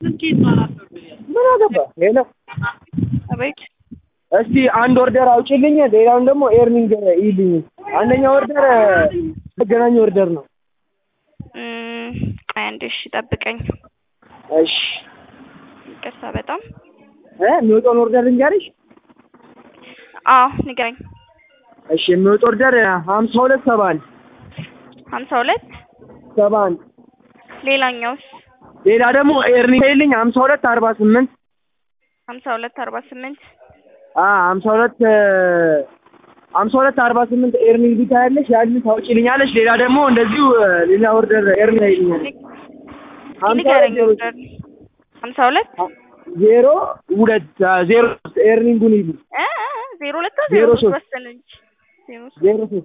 ምን አገባ ሄሎ አቤት እስቲ አንድ ኦርደር አውጪልኝ ሌላውን ደግሞ ኤርኒንግ ይልኝ አንደኛ ኦርደር መገናኛ ኦርደር ነው እም፣ ቆይ አንዴ እሺ ጠብቀኝ እሺ ይቅርታ በጣም እ የሚወጣውን ኦርደር ልንገርሽ አዎ ንገረኝ እሺ የሚወጣው ኦርደር ሀምሳ ሁለት ሰባ አንድ ሀምሳ ሁለት ሰባ አንድ ሌላኛውስ ሌላ ደግሞ ኤርኒንግ ይልኝ ሀምሳ ሁለት አርባ ስምንት ሀምሳ ሁለት አርባ ስምንት አ ሀምሳ ሁለት ሀምሳ ሁለት አርባ ስምንት ኤርኒንግ ታያለሽ ያንን ታውጪልኛለሽ ሌላ ደግሞ እንደዚሁ ሌላ ኦርደር ኤርኒንግ ይልኛል ሀምሳ ሁለት ንገረኝ ዜሮ ኦርደር ሀምሳ ሁለት ዜሮ ሁለት ዜሮ ሶስት ኤርኒንጉን ይልኝ እ እ እ ዜሮ ሁለት ዜሮ ዜሮ ሶስት ሶስት መሰለኝ ዜሮ ሶስት ዜሮ ሶስት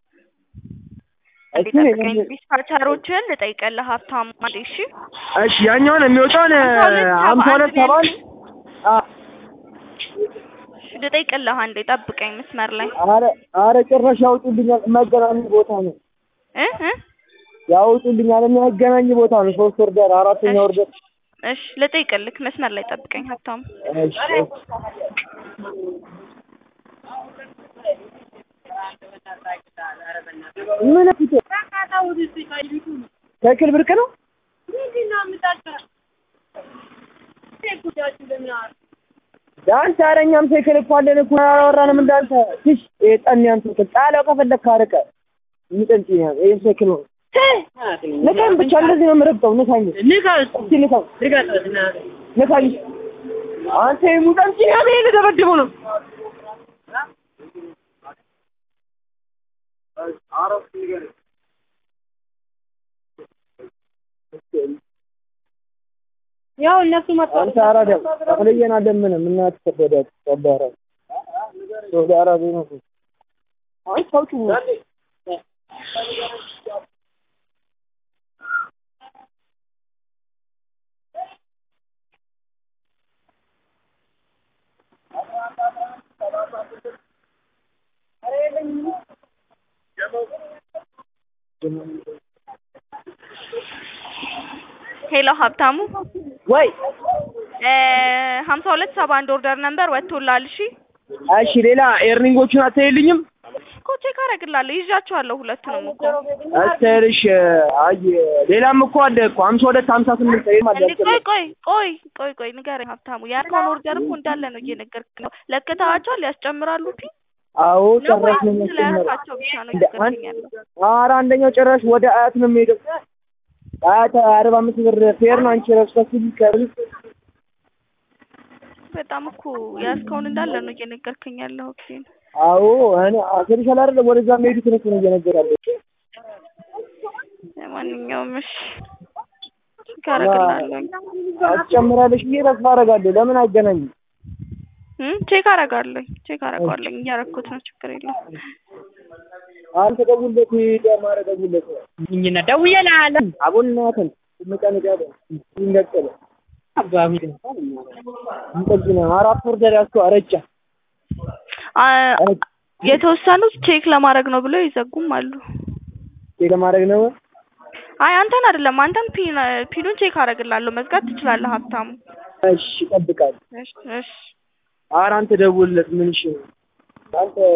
እንዴ እሱን ጠብቀኝ ዲስፓቸሮችን ልጠይቅልህ ሀብታሙ አንዴ እሺ እሺ ያኛውን የሚወጣውን ሀምሳ ሁለት ሰባ አንድ አ ልጠይቅልህ አንዴ ጠብቀኝ መስመር ላይ አረ አረ ጭራሽ ያውጡልኛል መገናኝ ቦታ ነው እ እ ያውጡልኛል የሚያገናኝ ቦታ ነው ሶስት ኦርደር አራተኛ ኦርደር እሺ ልጠይቅልህ መስመር ላይ ጠብቀኝ ሀብታሙ እሺ ምን ፊት ሳይክል ብርቅ ነው ዳንስ ኧረ እኛም ሳይክል እኮ አለን እኮ አላወራንም እንዳንተ ትሽ የጠንያን ሳይክል ጣለው ከፈለክ ካረቀ የሚጠንጭ ይሄ ሳይክል ነው ንካኝ ብቻ እንደዚህ ነው የምረግጠው ንካኝ እስኪ ንካኝ ንካኝ አንተ የሙጠንጭ ያለ ልደበድበው ነው ያው እነሱ መጣ አንተ አራዳ ተለየና ደምንም እናት ተፈዳ ተባረ ወደ አራዳ ነው አይ ታውቁ ሄሎ ሀብታሙ ወይ እ ሀምሳ ሁለት ሰባ አንድ ኦርደር ነምበር ወጥቶልሃል እሺ እሺ ሌላ ኤርኒንጎቹን አትይልኝም እኮ ቼክ አደርግልሃለሁ ይዣቸዋለሁ ሁለቱንም እኮ አስተርሽ አይ ሌላም እኮ አለ እኮ ሀምሳ ሁለት ሀምሳ ስምንት ይሄም አለ እንዴ ቆይ ቆይ ቆይ ቆይ ቆይ ንገረኝ ሀብታሙ ያልከውን ኦርደር እኮ እንዳለ ነው እየነገርኩህ ነው ለክተሃቸዋል ያስጨምራሉ ፊ አዎ ነው ጭራሽ ነው ወይስ የሚያስጨምረው ስለያልካቸው ብቻ ነው እየነገርኩኝ ያለው ኧረ አንደኛው ጭራሽ ወደ አያት ነው የሚሄደው አያት አርባ አምስት ብር ፌር ነው አንቺ ረብስ ከሲል ከብል በጣም እኮ ያዝከውን እንዳለ ነው እየነገርክኝ ያለው ኦኬ አዎ እኔ አስርሻል አይደል ወደዛ የሚሄዱትን እኮ ነው እየነገራለሁ ለማንኛውም እሺ ቼክ አደርግልሃለሁ አስጨምራለሽ ብዬ ተስፋ አደርጋለሁ ለምን አይገናኝም እም ቼክ አደርጋለሁ ቼክ አደርጋለሁ እያደረኩት ነው ችግር የለውም አንተ ደውለት ደማረ ደውለት እኝና ደውዬልሃለሁ አቡናትን ምቀንቀ ይንገቀለ አባቢ እንጠግና አራት ኦርደር ያዝከው አረጫ አ- የተወሰኑት ቼክ ለማድረግ ነው ብለው ይዘጉም አሉ ለማድረግ ነው አይ አንተን አይደለም አንተን ፒን ፒኑን ቼክ አደርግልሃለሁ መዝጋት ትችላለህ ሀብታሙ እሺ እጠብቃለሁ እሺ እሺ ኧረ አንተ ደውልለት ምን እሺ አንተ